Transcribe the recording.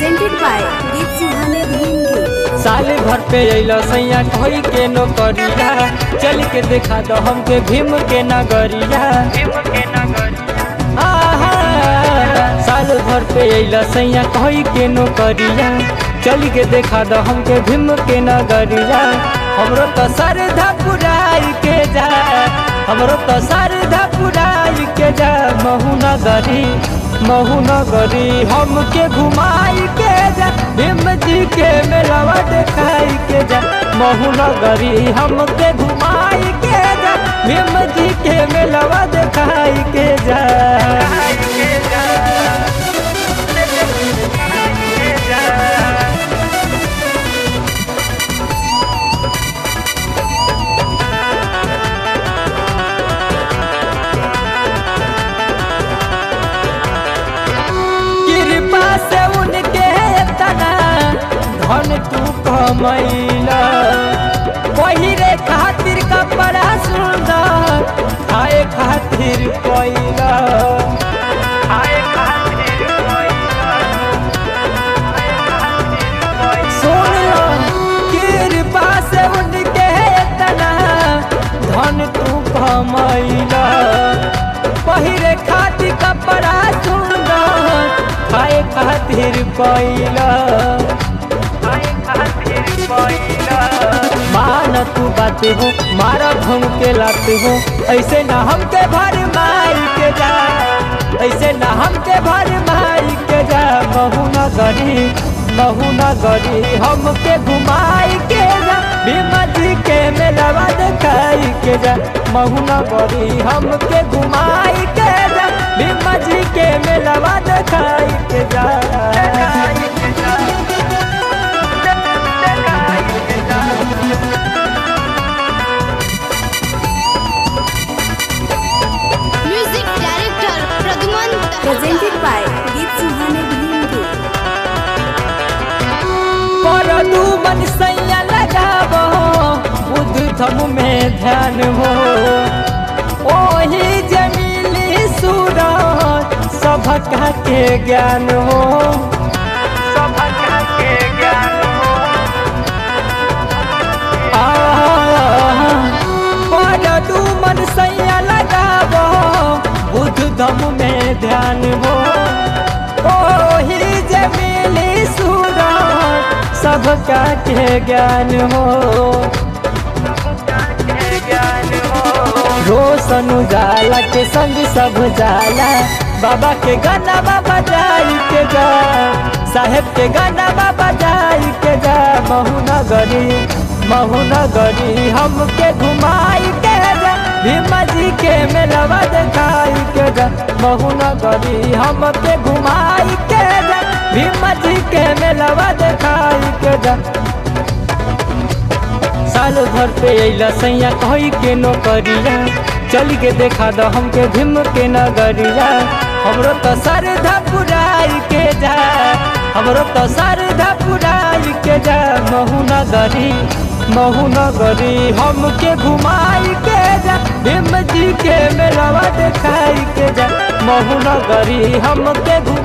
presented by Deep Sihane Bhimge. साल भर पे अइला सैया कोई के नौकरिया चल के देखा दो हमके भीम के नगरिया आहा, साल भर पे अइला सैया कोई के नौकरिया चल के देखा दो हमके भीम के नगरिया हमरो तो सरधा पुराई के जा हमरो तो सरधा पुराई के जा महू नगरी महू नगरी हमके घुमाई के जा भीम जी के मेलावा देखाई के जा महू नगरी हमके घुमाई के जा भीम जी के मेलावा देखाई के जा कृपा से उनके तना धन तू कमैला पहिरे खातिर कपड़ा सुंदर खाए खातिर पैला सुन लो कृपा से उनके तना धन तू कमैला पहिरे खातिर कपड़ा सुंदर खाए खातिर पैला मान तू बात हो मारा घूम के लात हो ऐसे ना हमके भर माई के जा ऐसे ना हमके भर माई के जा महू न गरी महू न गरी हमके घुमाई के जा भीमा जी के मेलावा देखाई के जा महू न गरी हमके घुमाई के जा भीमा जी के मेलावा देखाई के जा music director Pradyuman Presented by Deep Sihane Bhimge. पर दू मन सैया लगाबो बुद्ध धम में ध्यान हो ओही जमीली सूरज सभका के ज्ञान हो आ, पर दू मन सैया लगाबो बुद्ध धम में ध्यान हो ओही जमीली सूरज सबका के ज्ञान हो रोशन उजाला के संग सब जाला बाबा के गाना बाबा जाई के जा साहेब के गाना बाबा जाई के जा महू नगरी महू नगरी हमके घुमाई के जा भीमा जी के मेलवा देखाई के जा महू नगरी हमके घुमाई के जा भीमा जी के मेलवा देखाई के जा साल भर पे अइला सैया कही के नौकरिया चल के देखा दो हमके भीम के नगरिया हमरो तो सरधा पुराई के जा हमरो तो सरधा पुराई के जा महू नगरी महू नगरी हमके घुमाई के जा भीम जी के मेलावा देखाई के जा महू नगरी हमके घुमाई